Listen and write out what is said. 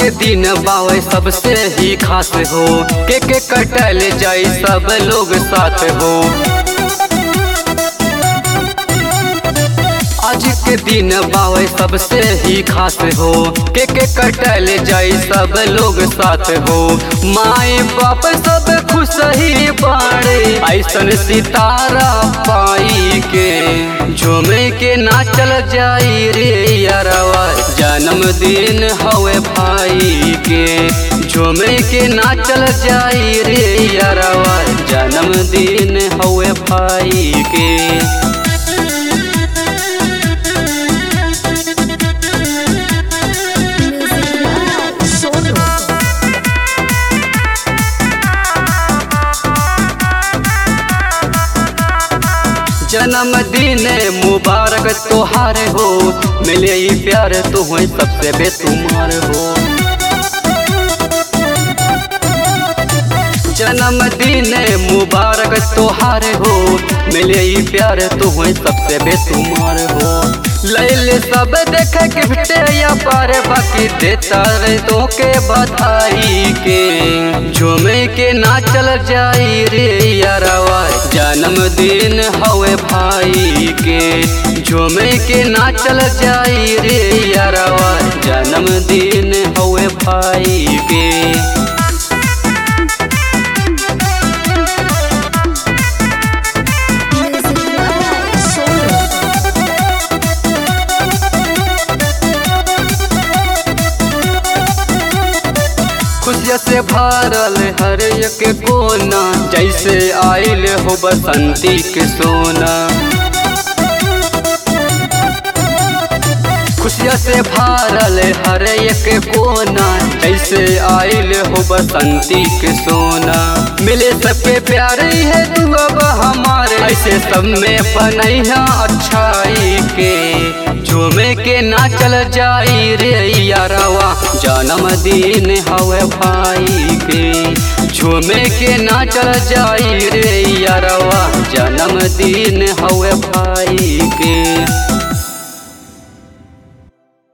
के दिन बावे सबसे ही खास हो के के कटल जाई सब लोग साथ हो आज के दिन बावे सबसे ही खास हो के के कटल जाई सब लोग साथ हो माए बाप सब खुश ही बाड़े ऐसन सितारा पाई के झूमे के नाचल जाई रे यारवा जन्मदिन हवे भाई के झूमे के नाचल जाई रे यारवा जन्मदिन हवे भाई के Music by Sonu. जन्मदिन मुबारक तोहार हो मिले ई प्यार तू हो सबसे बेतुमार हो जन्मदिन मुबारक तोहार हो मिले ई प्यार तू हो सबसे बेतुमार हो लैले सब देख के भिटे या पार बाकी देता रे तो के बधाई के झूमे के नाचल जाई रे यारवा जन्मदिन हवे भाई के झूमे के नाचल जाई रे यारवा जन्मदिन हवे भाई के Music by Sonu. खुशिया से भरल हर एक कोना जैसे आइल हो बसंती के सोना खुशिया से भरल हर एक कोना जैसे आइल हो बसंती के सोना मिले सबके प्यार है तू अब हमारे ऐसे सब में बनैया अच्छाई के झूमे के नाचल जाई रे यारवा जन्मदिन हवे भाई के झूमे के नाचल जाई रे यारवा जन्मदिन हवे भाई के